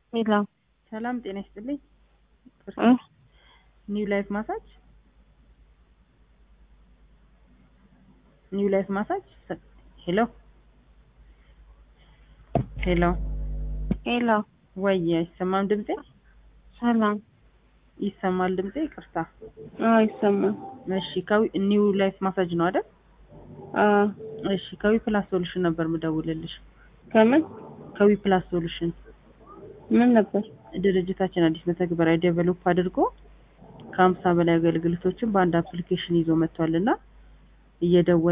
ሄሎ ሰላም ጤና ይስጥልኝ። እ ኒው ላይፍ ማሳጅ ኒው ላይፍ ማሳጅ ሄሎ ሄሎ ሄሎ ወይ አይሰማም ድምጼ? ሰላም ይሰማል ድምጼ? ይቅርታ። አዎ ይሰማል። እሺ ከዊ ኒው ላይፍ ማሳጅ ነው አይደል? አዎ እሺ ከዊ ፕላስ ሶሉሽን ነበር ምደውልልሽ። ከምን ከዊ ፕላስ ሶሉሽን ምን ነበር? ድርጅታችን አዲስ መተግበሪያ ዴቨሎፕ አድርጎ ከሀምሳ በላይ አገልግሎቶችን በአንድ አፕሊኬሽን ይዞ መጥቷል እና እየደወለ